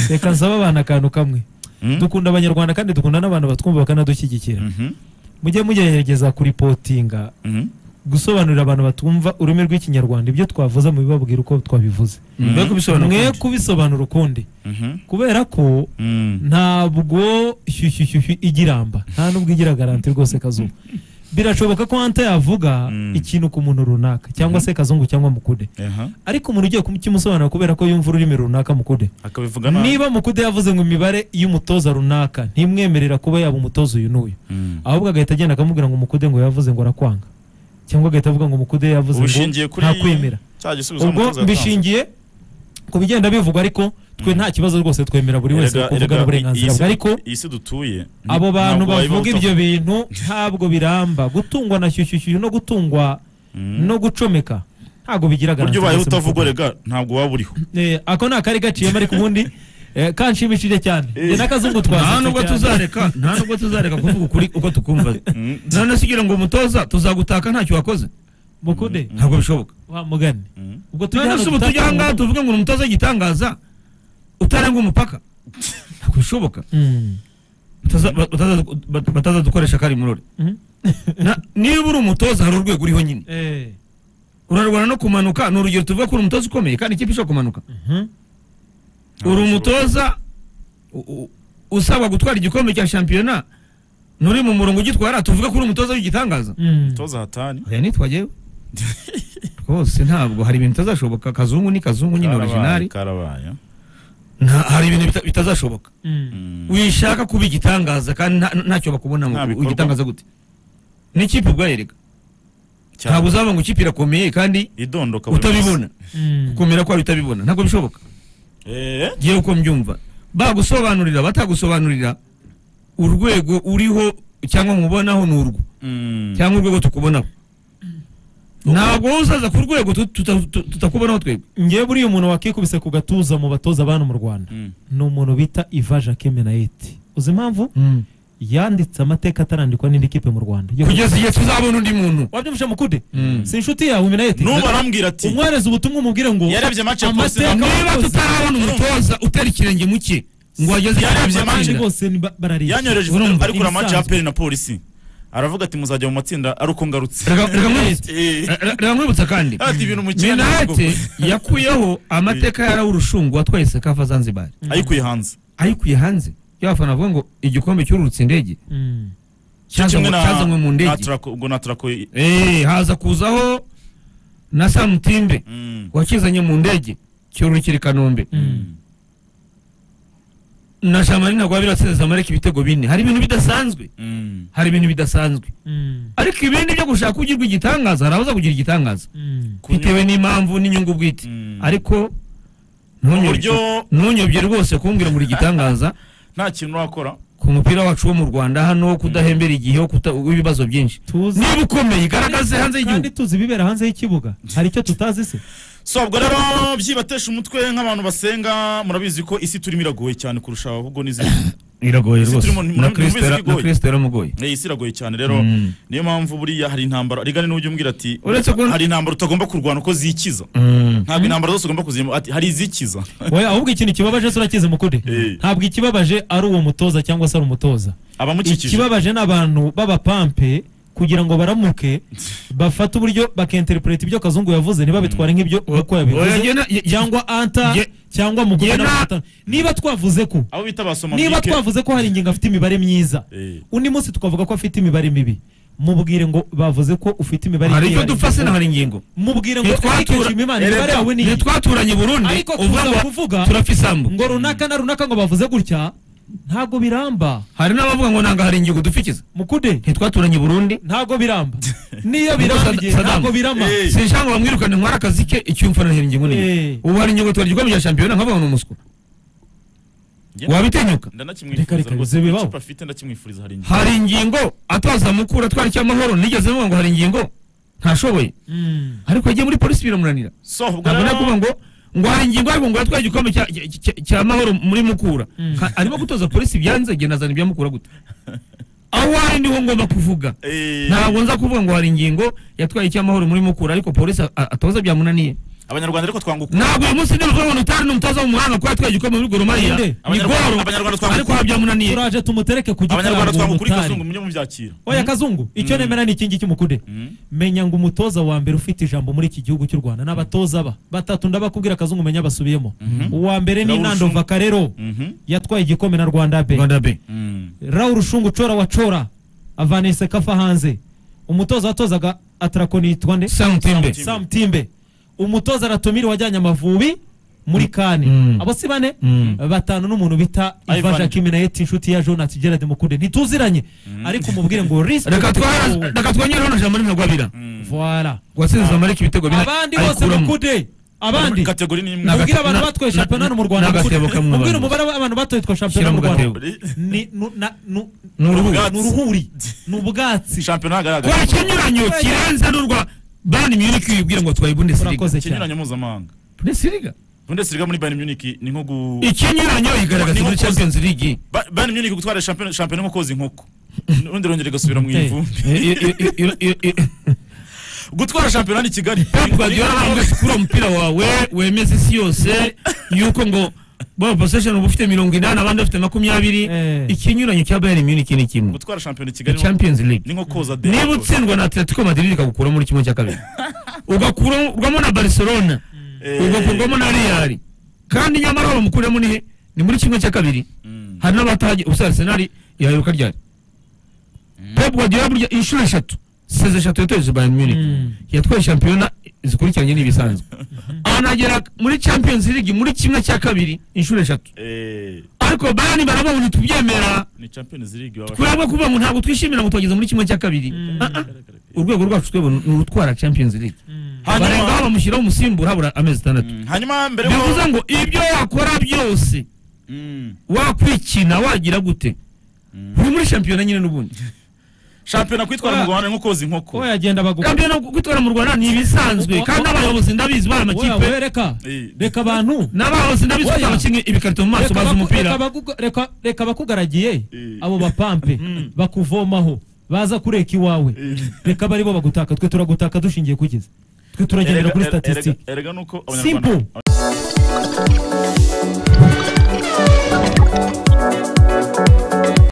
reka nsaba abana akantu kamwe dukunda abanyarwanda kandi dukunda n'abantu batwumva bakanadushyigikira mujye mugerageza kuripotinga gusobanurira abantu batumva ururimi rw'ikinyarwanda ibyo twavuze mu bibabwira uko twabivuze Mwe kubisobanura mwe ukundi. kubisobanura ukundi kubera ko ntabwo shyushyushyushyu igiramba nta n'ubwo igira garanti rwose kazuba birashoboka ko hanta yavuga Mm. ikintu ku muntu runaka cyangwa se kazungu cyangwa mukude ariko umuntu ugiye kukimusobanura kubera ko yumva ururimi runaka mukude akabivuga nabi niba mukude yavuze ngo imibare y'umutoza runaka ntimwemerera kuba yaba umutoza uyu n'uyu Mm. ahubwo agahita agenda akamubwira ngo mukude ngo yavuze ngo arakwanga cyangwa agahita avuga ngo mukude yavuze ngo Ubishingiye kuri nta kwemera cya gisubizo ubwo umutoza yatanze. mbishingiye ku bigenda bivugwa ariko twe nta kibazo rwose twemerera buri wese Erega- kuvugana erega uburenganzira iyi si- bwe ariko iyi si dutuye ni- abo bantu ntabwo wayibaho bavuga ibyo bintu ntabwo biramba gutungwa na shyushyushyu no gutungwa Mm. no gucomeka ntabwo bigira buryo garanti ubaye rwose mu utavuga kuvuga. rega ntabwo waba uriho Eh, ako ni akari gaciyemo ariko ubundi eh, kanshimishije cyane Eh. Njye n'akazungu nta twasetse nubwo cyane. tuzareka nta nubwo tuzareka kuvuga ukuri uko tukumva Mm. none se ugira ngo umutoza tuzagutaka ntacyo wakoze mukude ntabwo bishoboka wa mugani Mm. ubwo none se ubu gutaka tujya aha ngaha umutu- tuvuge ngo ni umutoza w'igitangaza utarenga umupaka ntabwo bishoboka Mm. Bataza- ba- bataza- ba- batazadukoresha kari murore Mhm. Na- niba uri umutoza hari urwego uriho nyine Eh. urarwana no kumanuka ni urugero tuvuga ko uri umutoza ukomeye kandi ikipe ishobora kumanuka Mhm. uri bishoboka. umutoza u- u- usabwa gutwara igikombe cya shampiyona nturi mu murongo ugitwara tuvuge ko uri umutoza w'igitangaza Mm. toza hatani oya nitwa jyewe rwose ntabwo hari ibintu bitazashoboka kazungu ni kazungu nyine Karabaye, orijinari karabaye Nta- hari ibintu bita- bitazashoboka Mm. Mm. wishaka kuba igitangaza kandi nta- ntacyo bakubonamo Nta bikorwa. igitangaza gute n'ikipe ubwayereka Cyane. ntabwo uzaba ngo ikipe irakomeye kandi idondoka buri utabibona Mm. kumera kwayo utabibona ntabwo bishoboka munsi. Eh, ngewe uko mbyumva bagusobanurira batagusobanurira urwego uriho cyangwa mubonaho ni urwo mm. cyangwa urwego tukubonaho ntabwo wowe uzaza ku rwego tu- tuta- tu- tutakubonaho twebwe ngewe buriya umuntu wakikubise ku gatuza mu batoza abantu mu rwanda Mm. ni umuntu bita iva jacques menayeti uzi impamvu yanditse amateka atarandikwa n'indi kipe mu rwanda Yo- kugeza igihe tuzabona undi muntu wabyumvise mukude Mm. si inshuti yawe menayeti nubu arambwira ati umwohereza ubutumwa umubwire ngo yarebye match ya amateka Tottenham. niba abakozi- tutarabona umutoza utera ikirenge mu cye ngo wageze Yarebye abandi match. bose ni ba- barareshya. yanyohereje Urumva, ifoto ariko ura match ya ibisanzwe. aperi na polisi aravuga ati muzajya mu matsinda ari uko ngarutse Rega- rega nkwibutse. Eh, Re- re- reba nkwibutsa kandi ati ibintu mu kiyaga ntabwo- minate yakuyeho amateka ya rawu rushungu watwaye sekafa zanzibar ayikuye hanze ayikuye hanze y'abafana bavuga ngo igikombe cyururutse indege Mm. cyazanywe cyazanywe mu na ndege turako ubwo na turako i- Eh, haza kuzaho na samutimbe Mm. wakizanye mu ndege cyururukira i kanombe Mm. na shamarina rwabira watsinze amareka ibitego bine hari ibintu bidasanzwe Mm. hari ibintu bidasanzwe Mm. ariko ibindi byo gushaka ugirwa igitangaza hari abaza kugira igitangaza Mm. Kunywa- bitewe n'impamvu n'inyungu bwite Mm. ariko uburyo ntunyobye ntunyobye rwose kumbwira muri igitangaza nta kintu urakora ku mupira wacu wo mu rwanda hano wo kudahembera igihe wo kuta- w'ibibazo byinshi tuzi niba ukomeye igaragaze hanze y'igihugu kandi tuzi ibibera hanze y'ikibuga hari icyo tutazi se so ubwo rero byibatesha umutwe nk'abantu basenga murabizi ko isi turimo iragoye cyane kurusha ahubwo n'izindi iragoye Ese rwose turi mu- na muri- kristo muri- yara- na igoye. kristo yaramugoye Eh, isi iragoye cyane rero Mm. niyo mpamvu buriya hari intambara rigane n'ujya umbwira ati Uretse ko- hari intambara utagomba kurwana uko zikiza Mm. ntabwo intambara zose ugomba kuzirimo ati hari izikiza Oya, ahubwo ikintu kibabaje se urakizi mukude Eh. ntabwo ikibabaje ari uwo mutoza cyangwa se ari umutoza abamukikije ikibabaje ni abantu b'abapampe kugira ngo baramuke bafate uburyo bakinterpreta ibyo kazungu yavuze niba bitwara nk'ibyo uko Oya, yabivuze jye na- jye- cyangwa anta Ye- cyangwa mu Ye na- niba twavuze ko abo bita basoma niba mike. twavuze ko hari ingingo afite imibare myiza Eh. undi munsi tukavuga ko afite imibare mibi mubwire ngo bavuze ko ufite imibare hari nk'iyi, icyo dupfa se na hari ingingo mubwire ngo Ntitwatura- ariko nshima imana imibare yawe ni iyi ntitwaturanye burundi ariko uvuga kuza ngo kuvuga turapfa isambu ngo runaka na runaka ngo bavuze gutya ntabwo biramba hari n'abavuga ngo nanga hari ingingo dupfikiza mukude ntitwaturanye burundi ntabwo biramba niyo birambye Saddam. ntabwo birama Eh. sinshaka ngo bamwirukane ntwara akazi ke icyo umfana hari ingingo Eh. nini ubu hari ingingo twari igikombe cya shampiyona nkavuga ngo ni umuswa Njye- wabitinyuka Reka- reka ndanakimwifuriza rwose bize bibaho. icupa afite ndakimwifuriza hari ingingo hari ingingo ataza mukuru atwara icyamahoro nigeze mvuga ngo hari ingingo ntashoboye Mm. ariko yagiye muri polisi biramunanira so ubwo ntabwo nakuvuga rero ngo ngo hari ingingo ariko ngo yatwaye igikombe cya- cya- cya- cya mahoro muri mukura Mm. Ka- arimo gutoza polisi byanze igihe nazana ibya mukura gute aho ari niho ngomba kuvuga Eh, ntabwo nza kuvuga ngo hari ingingo yatwaye icyamahoro muri mukura ariko polisi a- a- atoza byamunaniye abanyarwanda ariko twanguka ntabwo uyu munsi ndimo kuvuga ngo ntutari n'umutoza mu muhanda kuko yatwaye igikombe muri goromariya Ninde? ni Abanyarwanda- goro Abanyarwanda twamukuye. ariko aha byamunaniye turaje tumutereke ku abanyarwanda gitaramo twanguka uri umutari kazungu mujye mubyakira oya kazungu icyo Mm. nemera ni iki ngiki mukude Mm. menya ngo umutoza wa mbere ufite ijambo muri iki gihugu cy'u rwanda ni abatoza ba batatu ndabakubwira kazungu menya basubiyemo uwa mbere ni Raoul nando Shungu. vakarero Mhm. yatwaye igikombe na rwanda be rwanda be Mm. Raul Shungu Chora wa Chora avana Isekafa hanze umutoza watozaga atarakoni yitwa nde samutimbe Timbe. Sam Timbe umutoza aratumira wajyanye amavubi muri kane Mm. abo si bane Mm. batanu n'umuntu bita Ivan Ivan Jakiminayeti inshuti ya Jonathan Gerard Mukunde ntituziranye ariko umubwire ngo respect wowe. reka twara- reka twongereho na jamari ntagwabira Voilà. watsinze amareka ibitego bine abandi bose ayikuramo. Mukunde abandi kategori ni imwe Naga- mubwire abantu na- batoye na- shampiyona mu Rwanda na- n'agatebo Mukunde. kamwe mubwire abantu. umubare w'abantu batoye shampiyona Shyira mu mu Rwanda gatebo. ni nu- na- nu- Ni urubuga. ni uruhuri ni ubwatsi shampiyona hagaragara twakenyuranyo kiranze n'urwa bani munich wibwira ngo twaye bundesliga urakoze cyane ikinyuranyo mpuzamahanga bundesliga bundesliga muri bayern munich ni nko gu ikinyuranyo igaragaza muri champions league Ba- bayern munich gutwara shampiyona shampiyona ni nko koza inkoko undi rongera igasubira mu Hey. ivumbi I- i- i- i- i- i- gutwara shampiyona ni kigali pep guardiola ntabwo sikura umupira wawe wemeza isi yose yuko ngo bo possession uba ufite mirongo inani abandi bafite makumyabiri Eh. ikinyuranyo cya bayern munich ni kimwe gutwara shampiyona i Ni kigali champions league ni nko koza de niba utsindwa na atletico madrid ikagukura muri kimwe cya kabiri ugakurwamo na barcelona ugakurwamo na real kandi nyamara bamukuramo ni he ni muri kimwe cya kabiri hari n'abatahagiye ubusa arsenal yayoka ryari pep guardiola burya inshuro eshatu seze eshatu yatoje bayern munich Mm. yatwaye shampiyona zikurikiranye n'ibisanzwe anagera muri champions league muri kimwe cya kabiri inshuro eshatu ariko bayern barabona ntitubyemera ni champions league baba kubera ko kuvuga ngo ntabwo twishimira ngo twageze muri kimwe cya kabiri Mm. Ah, ah. urwego rwacu twebwe ni urutwara champions league barenga aho hanyuma bamushyiraho umusimbura habura amezi atandatu Mm, hanyuma mbere bivuze yo ngo ibyo wakora byose Mm, wakwikina wagira gute uri muri shampiyona nyine n'ubundi shampiyona kwitwara mu rwanda ni nko koza inkoko ko yagenda bagukora shampiyona kwitwara mu rwanda ni ibisanzwe Oya, kandi oya. abayobozi ndabizi bari amakipe Wowe reka Eh. reka abantu n'abayobozi ndabizi ko Oya. abakinnyi ibikarito mu maso Reka bazi baku- umupira reka bakuga- reka- reka bakugaragiye Eh. abo bapampe bakuvomaho baza kureka iwawe Eh. reka bari bo bagutaka twe turagutaka dushingiye kugeza twe turagendera kuri Erega- erega- statistique erega nuko Simple. abanyarwanda